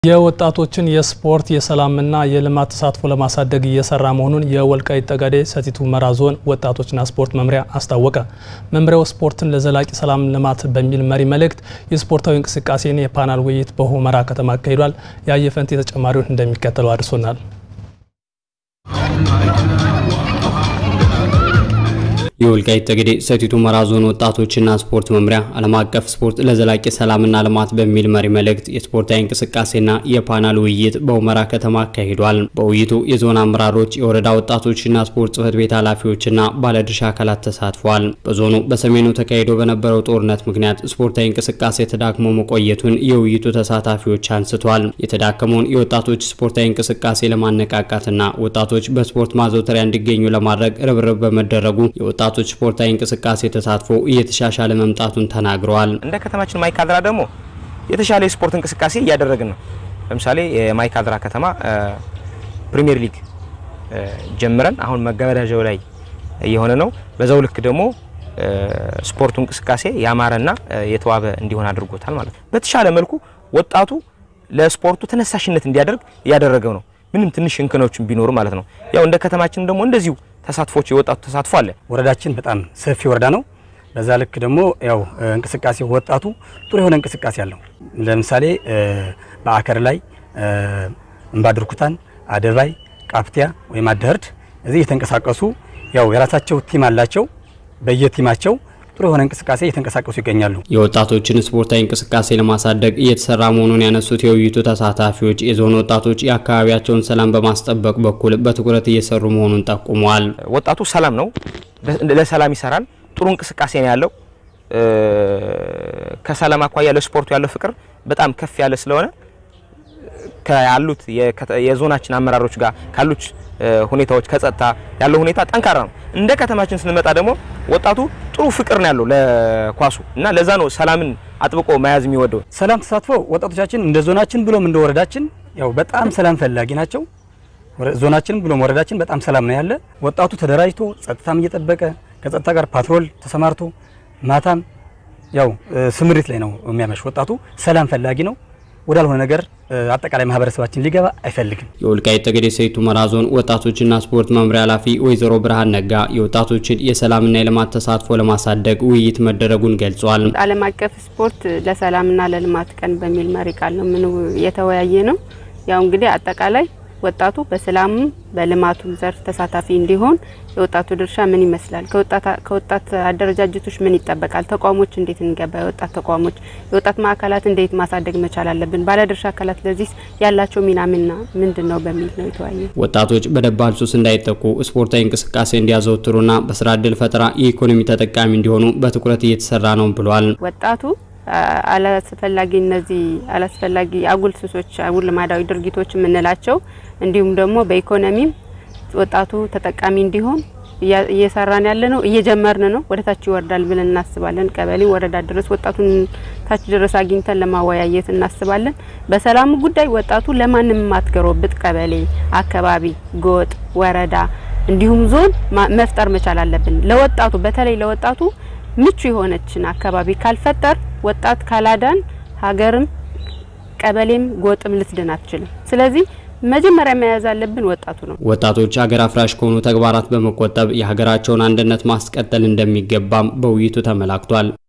የወጣቶችን የስፖርት የሰላምና የልማት ተሳትፎ ለማሳደግ እየሰራ መሆኑን የወልቃይት ጠገዴ ሰቲት ሁመራ ዞን ወጣቶችና ስፖርት መምሪያ አስታወቀ። መምሪያው ስፖርትን ለዘላቂ ሰላም ልማት በሚል መሪ መልእክት የስፖርታዊ እንቅስቃሴን የፓናል ውይይት በሁመራ ከተማ አካሂዷል። ያየፈንቴ ተጨማሪውን እንደሚከተለው አድርሶናል። የወልቃይት ጠገዴ ሰቲት ሁመራ ዞን ወጣቶችና ስፖርት መምሪያ ዓለም አቀፍ ስፖርት ለዘላቂ ሰላምና ልማት በሚል መሪ መልእክት የስፖርታዊ እንቅስቃሴና የፓናል ውይይት በሁመራ ከተማ አካሂዷል። በውይይቱ የዞን አመራሮች፣ የወረዳ ወጣቶችና ስፖርት ጽሕፈት ቤት ኃላፊዎችና ባለድርሻ አካላት ተሳትፏል። በዞኑ በሰሜኑ ተካሂዶ በነበረው ጦርነት ምክንያት ስፖርታዊ እንቅስቃሴ ተዳክሞ መቆየቱን የውይይቱ ተሳታፊዎች አንስቷል። የተዳከመውን የወጣቶች ስፖርታዊ እንቅስቃሴ ለማነቃቃትና ወጣቶች በስፖርት ማዘውተሪያ እንዲገኙ ለማድረግ ርብርብ በመደረጉ የወጣቶች ስፖርታዊ እንቅስቃሴ ተሳትፎ እየተሻሻለ መምጣቱን ተናግረዋል። እንደ ከተማችን ማይካድራ ደግሞ የተሻለ የስፖርት እንቅስቃሴ እያደረግን ነው። ለምሳሌ የማይካድራ ከተማ ፕሪሚየር ሊግ ጀምረን አሁን መገባደጃው ላይ እየሆነ ነው። በዛው ልክ ደግሞ ስፖርቱ እንቅስቃሴ ያማረና የተዋበ እንዲሆን አድርጎታል ማለት ነው። በተሻለ መልኩ ወጣቱ ለስፖርቱ ተነሳሽነት እንዲያደርግ እያደረገው ነው። ምንም ትንሽ እንከኖችን ቢኖሩ ማለት ነው። ያው እንደ ከተማችን ደግሞ እንደዚሁ ተሳትፎች የወጣቱ ተሳትፎ አለ። ወረዳችን በጣም ሰፊ ወረዳ ነው። በዛ ልክ ደግሞ ያው እንቅስቃሴ ወጣቱ ጥሩ የሆነ እንቅስቃሴ አለው። ለምሳሌ በአከር ላይ እምባድርኩታን፣ አደባይ፣ ቃፍቲያ ወይም አደህርድ እዚህ የተንቀሳቀሱ ያው የራሳቸው ቲም አላቸው። በየቲማቸው ጥሩ የሆነ እንቅስቃሴ እየተንቀሳቀሱ ይገኛሉ። የወጣቶችን ስፖርታዊ እንቅስቃሴ ለማሳደግ እየተሰራ መሆኑን ያነሱት የውይይቱ ተሳታፊዎች የዞን ወጣቶች የአካባቢያቸውን ሰላም በማስጠበቅ በኩል በትኩረት እየሰሩ መሆኑን ጠቁመዋል። ወጣቱ ሰላም ነው፣ ለሰላም ይሰራል። ጥሩ እንቅስቃሴ ነው ያለው። ከሰላም አኳያ ለስፖርቱ ያለው ፍቅር በጣም ከፍ ያለ ስለሆነ ካሉት የዞናችን አመራሮች ጋር ካሉት ሁኔታዎች ከጸጥታ ያለው ሁኔታ ጠንካራ ነው። እንደ ከተማችን ስንመጣ ደግሞ ወጣቱ ጥሩ ፍቅር ነው ያለው ለኳሱ እና ለዛ ነው ሰላምን አጥብቆ መያዝ የሚወደው። ሰላም ተሳትፎ ወጣቶቻችን እንደ ዞናችን ብሎም እንደ ወረዳችን ያው በጣም ሰላም ፈላጊ ናቸው። ዞናችን ብሎም ወረዳችን በጣም ሰላም ነው ያለ። ወጣቱ ተደራጅቶ ጸጥታም እየጠበቀ ከጸጥታ ጋር ፓትሮል ተሰማርቶ ማታም ያው ስምሪት ላይ ነው የሚያመሽ። ወጣቱ ሰላም ፈላጊ ነው። ወዳልሆነ ነገር አጠቃላይ ማህበረሰባችን ሊገባ አይፈልግም። የወልቃይት ጠገዴ ሰቲት ሁመራ ዞን ወጣቶችና ስፖርት መምሪያ ኃላፊ ወይዘሮ ብርሃን ነጋ የወጣቶችን የሰላምና የልማት ተሳትፎ ለማሳደግ ውይይት መደረጉን ገልጿል። ዓለም አቀፍ ስፖርት ለሰላምና ለልማት ቀን በሚል መሪ ቃል ነው ምን የተወያየ ነው። ያው እንግዲህ አጠቃላይ ወጣቱ በሰላሙም በልማቱም ዘርፍ ተሳታፊ እንዲሆን የወጣቱ ድርሻ ምን ይመስላል? ከወጣት አደረጃጀቶች ምን ይጠበቃል? ተቋሞች እንዴት እንገባ? የወጣት ተቋሞች፣ የወጣት ማዕከላት እንዴት ማሳደግ መቻል አለብን? ባለድርሻ አካላት ለዚህ ያላቸው ሚና ምና ምንድን ነው በሚል ነው የተወያየ። ወጣቶች በደባል ሱስ እንዳይጠቁ ስፖርታዊ እንቅስቃሴ እንዲያዘወትሩና በስራ እድል ፈጠራ የኢኮኖሚ ተጠቃሚ እንዲሆኑ በትኩረት እየተሰራ ነው ብሏል። ወጣቱ አላስፈላጊ እነዚህ አላስፈላጊ አጉል ሱሶች፣ አጉል ልማዳዊ ድርጊቶች የምንላቸው እንዲሁም ደግሞ በኢኮኖሚም ወጣቱ ተጠቃሚ እንዲሆን እየሰራን ያለ ነው። እየጀመርን ነው። ወደ ታች ይወርዳል ብለን እናስባለን። ቀበሌ ወረዳ ድረስ ወጣቱን ታች ድረስ አግኝተን ለማወያየት እናስባለን። በሰላሙ ጉዳይ ወጣቱ ለማንም ማትገሮብጥ ቀበሌ፣ አካባቢ፣ ጎጥ፣ ወረዳ እንዲሁም ዞን መፍጠር መቻል አለብን። ለወጣቱ በተለይ ለወጣቱ ምቹ የሆነችን አካባቢ ካልፈጠር ወጣት ካላዳን ሀገርም ቀበሌም ጎጥም ልትድን አትችልም። ስለዚህ መጀመሪያ መያዝ አለብን ወጣቱ ነው። ወጣቶች ሀገር አፍራሽ ከሆኑ ተግባራት በመቆጠብ የሀገራቸውን አንድነት ማስቀጠል እንደሚገባም በውይይቱ ተመላክቷል።